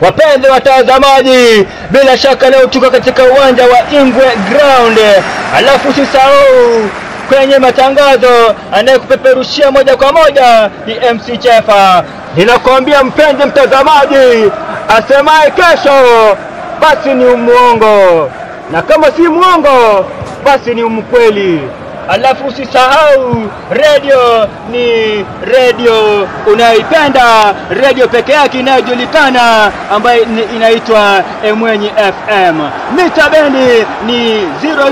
Wapenzi watazamaji, bila shaka leo tuko katika uwanja wa Ingwe Ground, alafu usisahau kwenye matangazo anayekupeperushia moja kwa moja ni MC Chefa. Ninakwambia mpenzi mtazamaji, asemaye kesho basi ni umuongo, na kama si muongo basi ni umkweli. Alafu usisahau redio ni redio unayoipenda, redio peke yake inayojulikana ambayo ni- inaitwa Emwenyi FM. Mita bendi ni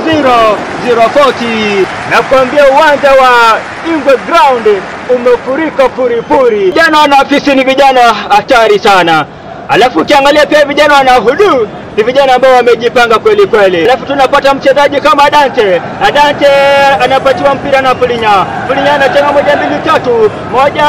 00040 na kuambia uwanja wa Ingwe Ground umefurika furifuri. Vijana wana afisi ni vijana hatari sana. Alafu ukiangalia pia vijana wana hudu ni vijana ambao wamejipanga kweli kweli. Alafu tunapata mchezaji kama Dante. Na Dante anapatiwa mpira na Pulinya. Pulinya anachanga moja mbili tatu, moja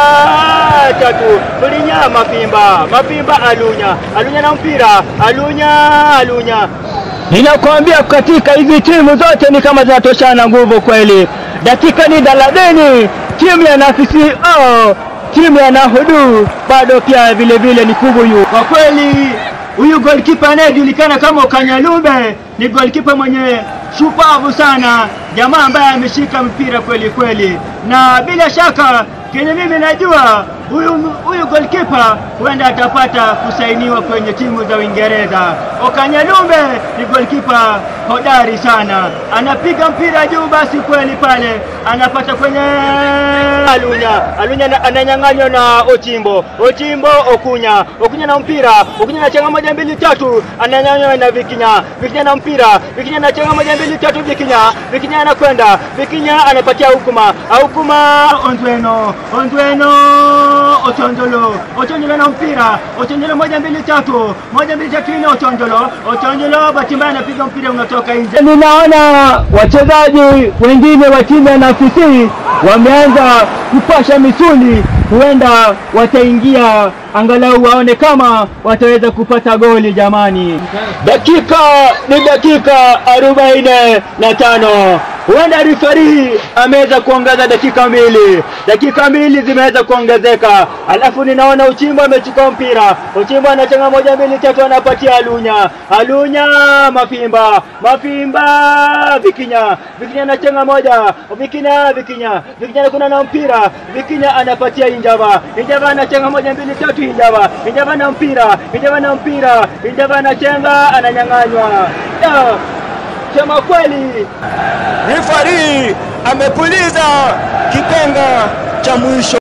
tatu. Pulinya Mapimba, Mapimba Alunya, Alunya na mpira, Alunya, Alunya. Ninakwambia katika hizi timu zote ni kama zinatoshana nguvu kweli. Dakika ni thelathini, timu ya Nafisi oh, timu ya Nahudu bado pia vile vile ni kubuyu. Kwa kweli huyu goalkeeper anayejulikana kama Ukanyalumbe ni goalkeeper mwenye shupavu sana, jamaa ambaye ameshika mpira kweli kweli, na bila shaka kenye mimi najua huyu huyu goalkeeper huenda atapata kusainiwa kwenye timu za Uingereza. Okanyalumbe ni goalkeeper hodari sana, anapiga mpira juu, basi kweli pale anapata kwenye Alunya. Alunya na- ananyang'anywa na Ochimbo, Ochimbo Okunya, Okunya na mpira, Okunya na chenga moja mbili tatu, ananyang'anywa na Vikinya, Vikinya na mpira, Vikinya na chenga moja mbili tatu, Vikinya, Vikinya anakwenda, Vikinya anapatia Hukuma, Hukuma Ondweno, Ondweno Ochonjolo, Ochonjolo na mpira, Ochonjolo moja mbili tatu, moja mbili tatu ine Ochonjolo, Ochonjolo bahati mbaya anapiga mpira unatoka nje. Ninaona wachezaji wengine wa timu ya Nafisi wameanza kupasha misuli, huenda wataingia angalau waone kama wataweza kupata goli. Jamani, dakika ni dakika arobaini na tano huenda rifari ameweza kuongeza dakika mbili, dakika mbili zimeweza kuongezeka. Alafu ninaona Uchimbo amechukua mpira, Uchimbo anachanga moja mbili tatu, anapatia Alunya, Alunya Mafimba, Mafimba Vikinya, Vikinya anachanga moja, Vikinya, Vikinya, Vikinya kuna na mpira, Vikinya anapatia Injava, Injava anachanga moja mbili tatu, Injava, Injava na mpira, Injava na mpira, Injava anachenga, ananyang'anywa. Yeah. Sema kweli Rifari amepuliza kipenga cha mwisho.